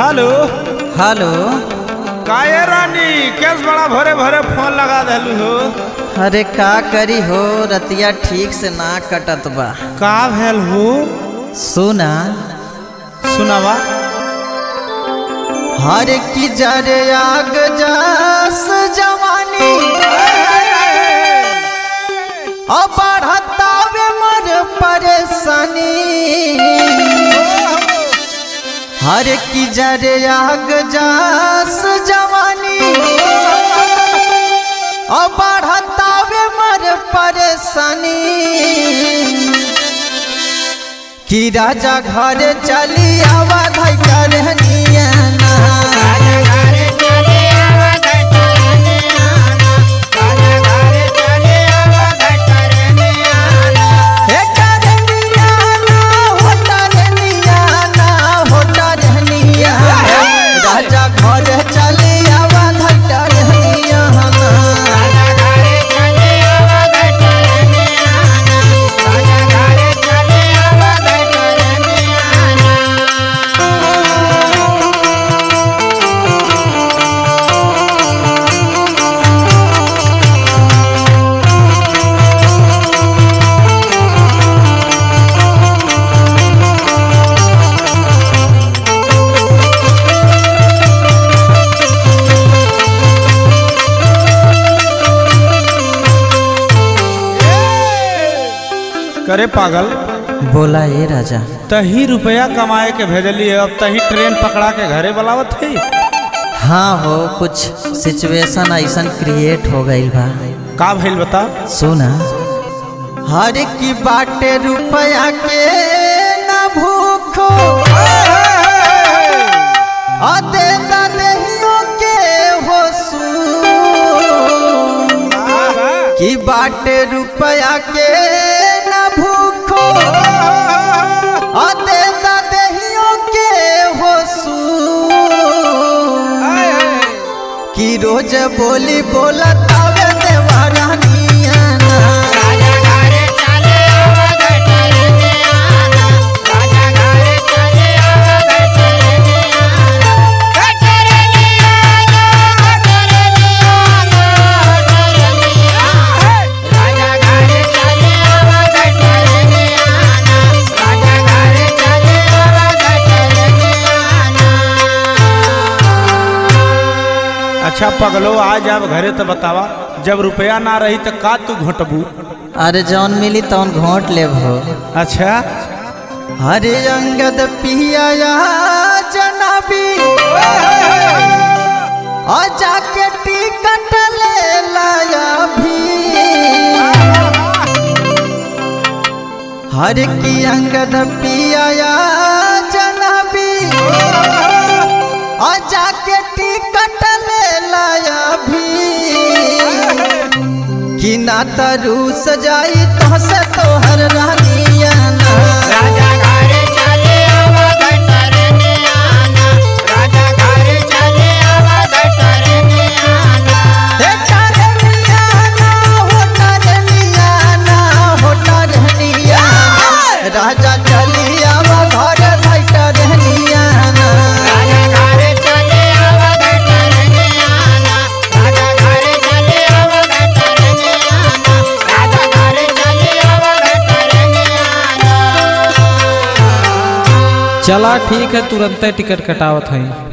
hello hello काये रानी केस बड़ा भरे भरे फोन लगा देलू हो अरे का करी हो रतिया ठीक से ना कटत बा का भेल हो सुना सुनावा हर की जरे आग जास जवानी अब बढ़तावे मर परेशानी हर की जरे आग जास जवानी अब बढ़तावे मर परेशानी कि राजा घर चली आवा धाई करनिया हे करनिया ना हो करनिया ना हो करनिया राजा घर चली आवा धाई करनिया करे पागल बोला ये राजा तही रुपया कमाए के भेजली है अब तही ट्रेन पकड़ा के घरे बुलावत है हाँ हो कुछ सिचुएशन ऐसा क्रिएट हो गई बा का भइल बता सुना हर की बाटे रुपया के न भूखो अदे दहियों के हो की बाटे रुपया के न भूखो अदे दहियों के हो कि रोज बोली बोला तावे देवरानिया अच्छा पगलो आज अब घरे तो बतावा जब रुपया ना रही तो का तू घटबू अरे जौन मिली तौन घोट लेब हो अच्छा हरे अंगद पिया जनाबी और जाके टिकट ले लाया भी हर की अंगद पिया जनाबी और जाके टिकट ले लाया भी कि ना तरू सजाई तो से तोहर रानिया ना हे करनिया ना हो करनिया ना हो करनिया राजा चलिया घर भाई करनिया ना चला ठीक है तुरंत टिकट कटावत है